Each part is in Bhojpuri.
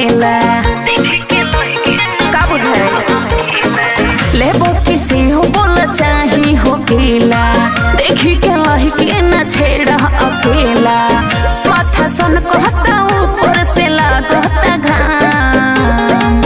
अकेला का बुझाए लेबो किसी हो बोल चाही हो केला देखी के लही के न छेड़ा अकेला माथा सन कहता ऊपर से लागता घाम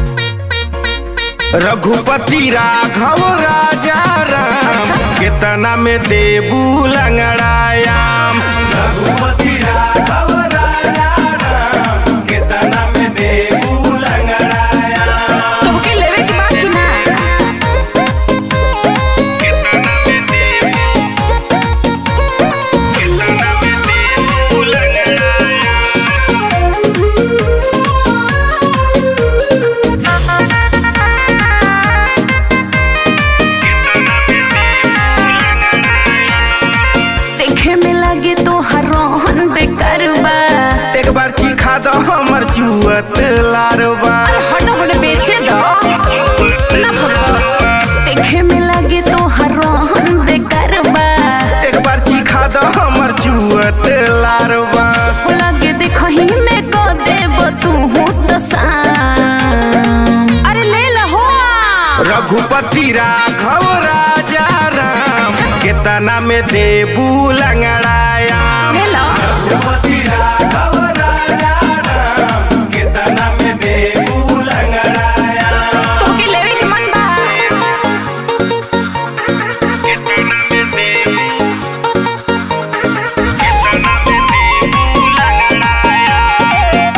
रघुपति राघव राजा राम केतना में देबू लंगड़ायाम रघुपति राघव राजा राम केतना में देबू लंगड़ायाम तोहके लेवे के बाद कि ना केतना में देबू केतना में देबू लंगड़ायाम देखे में लगे तो हर रोहन बेकार बा एक बार चिखा दो हमर चुअत लारवा हट हट बेचे दो ना भगवा देखे में लगे तो हर रोहन बेकार बा एक बार चिखा दो हमर चुअत लारवा हो लगे देखही में को देब तू हो तो शाम अरे ले लहो रघुपति राघव राजा राम केतना में देबू लंगड़ायाम ले लो रघुपति राघव राजा राम केतना में देबू लंगड़ायाम तोहके लेवे के मन बा केतना में देबू केतना में देबू लंगड़ायाम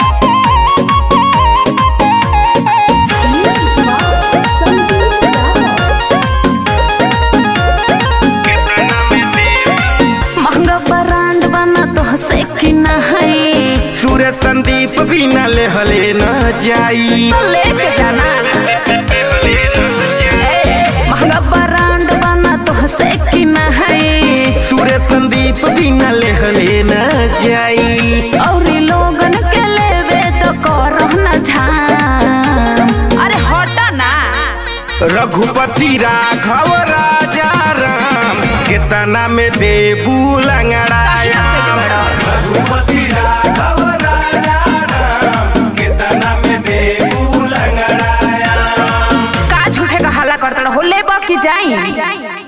केतना में देबू महंगा ब्रांड बना तो से कि ना है सूर्य संदीप भी न लेहले न जाई तो लेके जाना महंगा ब्रांड बना तो से कि ना है सूर्य संदीप भी न लेहले न जाई और लोगन के लेवे तो करो न झाम अरे हटा ना रघुपति राघव राजा राम केतना में देबू लंगड़ायाम रघुपति राघव राजा राम केतना में देबू लंगड़ायाम का झूठे का हल्ला करता हो ले की जाई